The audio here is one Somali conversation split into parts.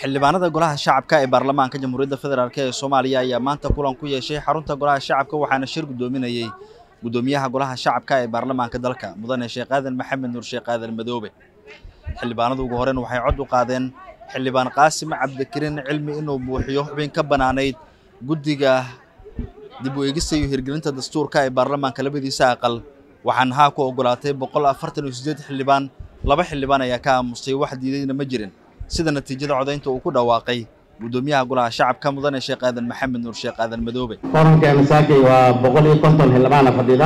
xildhibaanada golaha shacabka ee baarlamaanka jamhuuriyadda federaalk ee soomaaliya ayaa maanta kulan ku yeeshay xarunta golaha shacabka waxaana shir guddoominayey guddoomiyaha golaha shacabka ee baarlamaanka dalka mudane sheekh aadan maxamed nuur sheekh aadan madoobe xildhibaanadu ugu horeyn waxay cod u qaadeen xildhibaan qaasim cabdikariin cilmi inuu buuxiyo xubin ka bannaanayd guddiga dib u eegista iyo hirgelinta dastuurka ee baarlamaanka labadiisa aqal waxaana haa ku ogolaatay boqol afartan iyo siddeed xildhibaan laba xildhibaan ayaa ka aamusay wax diidayna ma jirin sida natiijada codaynta uu ku dhawaaqay guddoomiyaha golaha shacabka mudane sheekh aadan maxamed nuur sheekh aadan madoobe korankeena saakay waa boqol iyo konton xildhibaana fadhida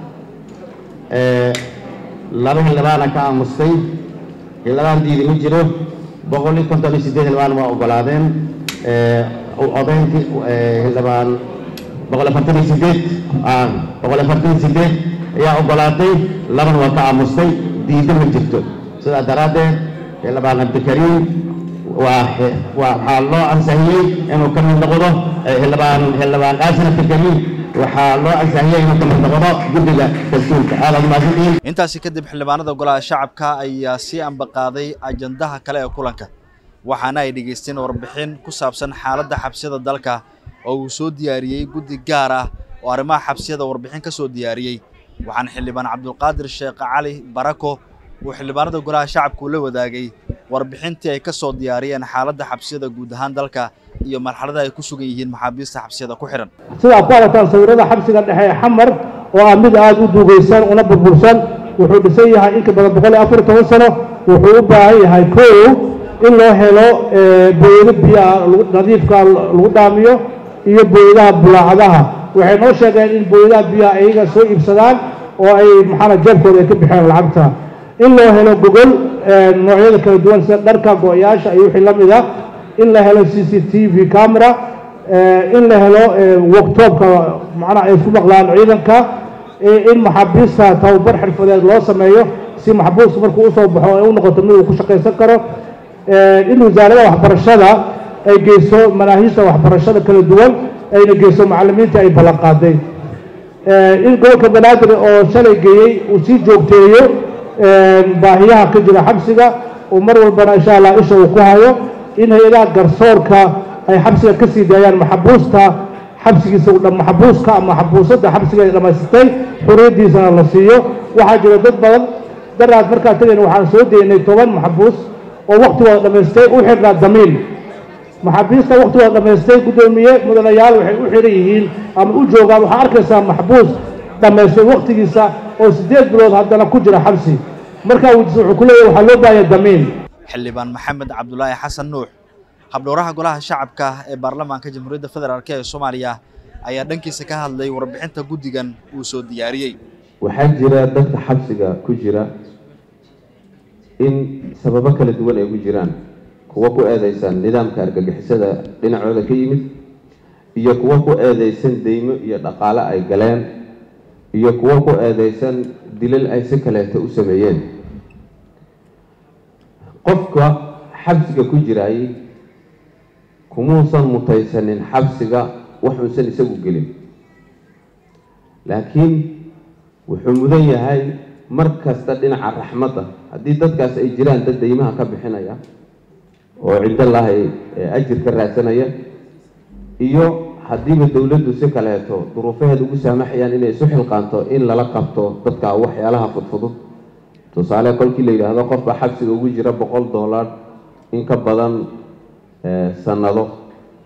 laba xildhibaana ka aamustay xildhibaan diidi ma jiro boqol iyo konton iyo siddeed xildhibaan waa ogolaadeen codayntii xildhibaan boqol afartan iyo siddeed boqol afartan iyo siddeed ayaa ogolaatay labana waa ka aamustay diida ma jirto sidaa daraaddeed xildhibaan cabdikariim waa waxaa loo ansahiyey inuu ka mid noqdo xildhibaan xildhibaan qaasim cabdikariim waxaa loo ansahiyey inuu ka mid noqdo guddiga dastuurka aadaad umahadsantihiin intaasi kadib xildhibaanada golaha shacabka ayaa sii ambaqaaday ajandaha kale ee kulanka waxaana ay dhegaysteen warbixin ku saabsan xaaladda xabsiyada dalka oo uu soo diyaariyey guddi gaar ah oo arrimaha xabsiyada warbixin ka soo diyaariyey waxaana xildhibaan cabdulqaadir sheekh cali barako uu xildhibaanada golaha shacabku la wadaagay warbixintii ay ka soo diyaariyeen xaaladda xabsiyada guud ahaan dalka iyo marxalada ay ku sugan yihiin maxaabiista xabsiyada ku xidhan sida aad ku aragtaan sawirada xabsiga dhexe ee xamar oo ah mid aada u duugaysan una burbursan wuxuu dhisan yahay inka badan boqol iyo afar iyo toban sano wuxuu u baahan yahay kow in loo helo booyado biyaha nadiifka lagu dhaamiyo iyo booyadaha bulaacadaha waxay noo sheegeen in booyadaha biyaha ayaga soo iibsadaan oo ay maxaana jeebkooda ay ka bixeen lacagta in loo helo gogol noocyada kala duwan sida dharka go-yaasha iyo wixii la mid ah in la helo c c t v camera in la helo worktopka macnaha ay isku maqlaan ciidanka in maxaabiista tababar xirfadeed loo sameeyo si maxbuuska markuu usoo baxo ay u noqoto mid uu ku shaqaysan karo in wasaarada waxbarashada ay geyso manaahiista waxbarashada kala duwan ayna geyso macalimiinta ay ballan qaaday in gobolka banaadir oo shalay geeyey uu sii joogteeyo baahiyaha ka jira xabsiga uu mar walbana insha allah isha uu ku hayo in hay-adaha garsoorka ay xabsiga ka sii daayaan maxabuusta xabsigiisa maxabuuska ama maxabuusadda xabsiga ay dhammaysatay xuriyaddiisana la siiyo waxaa jira dad badan daraad markaan tegayna waxaan soo daynay toban maxabuus oo waktigooda dhammaystay u xidhnaa damiin maxaabiista waktigooda dhammaystay guddoomiye mudanayaal waxay u xidhan yihiin ama u joogaan waxaa arkaysaa maxbuus dhammaystay waktigiisa oo siddeed bilood haddana ku jira xabsi markaa weydiisa wuxuu ku leeyahy waxaa loo baahaya damiin xildhibaan maxamed cabdulaahi xasan nuux habdhowraha golaha shacabka ee baarlamaanka jamhuuriyadda federaalk ee soomaaliya ayaa dhankiisa ka hadlay warbixinta guddigan uu soo diyaariyey waxaa jira dadka xabsiga ku jira in sababo kala duwan ay ku jiraan kuwa ku eedeysan nidaamka argagixisada dhinacooda ka yimid iyo kuwa ku eedeysan deymo iyo dhaqaale ay galeen iyo kuwa ku eedeysan dilal ay si kaleeto u sameeyeen qofka xabsiga ku jiraayey kumuusan mutaysanin xabsiga waxuusan isagu gelin laakiin wuxuu mudan yahay mar kasta dhinaca raxmadda haddii dadkaas ay jiraan dad deymaha ka bixinaya oo cindallahi ajir ka raadsanaya iyo haddiiba dowladdu si kaleeto duruufaheed ugu saamaxayaan inay isu xilqaanto in lala qabto dadka waxyaalaha fudfudud tusaale kolkii la yidhaahdo qofka xabsiga ugu jira boqol dollar in ka badan sanado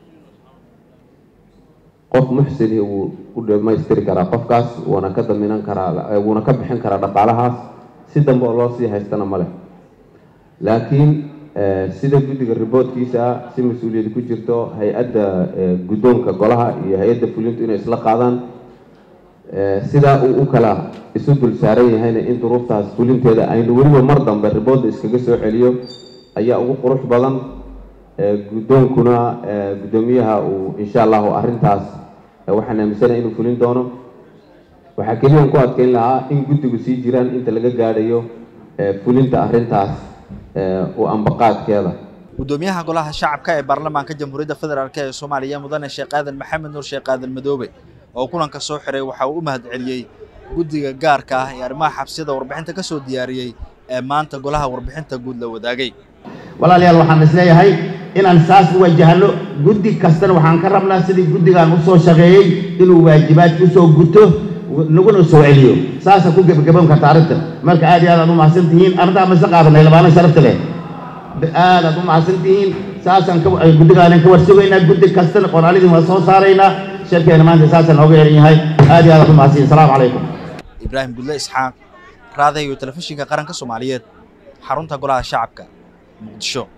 qof muxsini wuu u dhamaystiri karaa qofkaas wuuna ka daminan karaa wuuna ka bixin karaa dhaqaalahaas si dambe oo loo sii haystana ma leh laakiin sida guddiga riboodkiisa si mas-uuliyad ku jirto hay-adda guddoonka golaha iyo hay-adda fulintu inay isla qaadaan sidaa uu u kala isu dul saaran yahayna in duruuftaas fulinteeda aynu weliba mar dambe riboodda iskaga soo celiyo ayaa ugu qurux badan guddoonkuna guddoomiyaha uu insha allahu arrintaas waxaan aaminsanaya inuu fulin doono waxaa keliyan ku adkeyn lahaa in guddigu sii jiraan inta laga gaadhayo fulinta arrintaas u ambaqaadkeeda guddoomiyaha golaha shacabka ee baarlamaanka jamhuuriyadda federaalk ee soomaaliya mudane sheekh aadan maxamed nuur sheekh aadan madoobe oo kulanka soo xiray waxa uu u mahad celiyey guddiga gaarka ah ee arrimaha xabsiyada warbixinta ka soo diyaariyey ee maanta golaha warbixinta guud la wadaagay walaalayaal waxaan isleeyahay inaan saas u wajahno guddi kastana waxaan ka rabnaa sidii guddigaan u soo shaqeeyey inuu waajibaadka usoo guto naguna soo celiyo saasa ku gebagaboon karta arrinta marka aad iyo aad aad u mahadsan tihiin arrintaa ma isla qaadanay labaana sharafta leh aad aad u mahadsan tihiin saasaan ka guddigaanan ka warsugaynaa guddi kastana qoraalidii waa soo saaraynaa shirkeena maanta saasaan nooga eran yahay aad iyo aad aad u mahadsan asalaamu calaykum ibraahim gudle isxaaq raadayo telefishinka qaranka soomaaliyeed xarunta golaha shacabka muqdisho